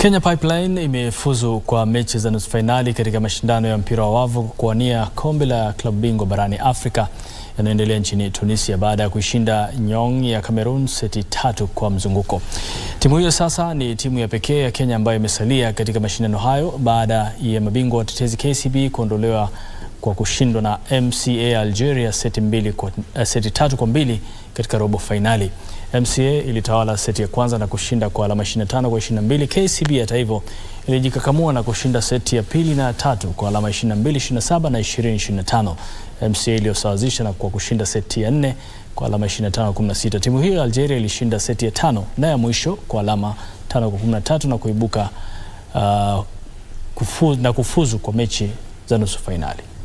Kenya Pipeline imefuzu kwa mechi za nusu fainali katika mashindano ya mpira wa wavu kuwania kombe la klabu bingwa barani Afrika yanayoendelea nchini Tunisia baada ya kuishinda Nyong ya Cameroon seti tatu kwa mzunguko. Timu hiyo sasa ni timu ya pekee ya Kenya ambayo imesalia katika mashindano hayo baada ya mabingwa watetezi KCB kuondolewa kwa kushindwa na MCA Algeria seti, mbili kwa, uh, seti tatu kwa mbili katika robo fainali. MCA ilitawala seti ya kwanza na kushinda kwa alama 25 kwa 22. KCB hata hivyo ilijikakamua na kushinda seti ya pili na tatu kwa alama 22 27 na 20 25. MCA iliyosawazisha na kwa kushinda seti ya nne kwa alama 25 16. Timu hiyo ya Algeria ilishinda seti ya tano na ya mwisho kwa alama 5 kwa 13 na kuibuka uh, kufu, na kufuzu kwa mechi za nusu fainali.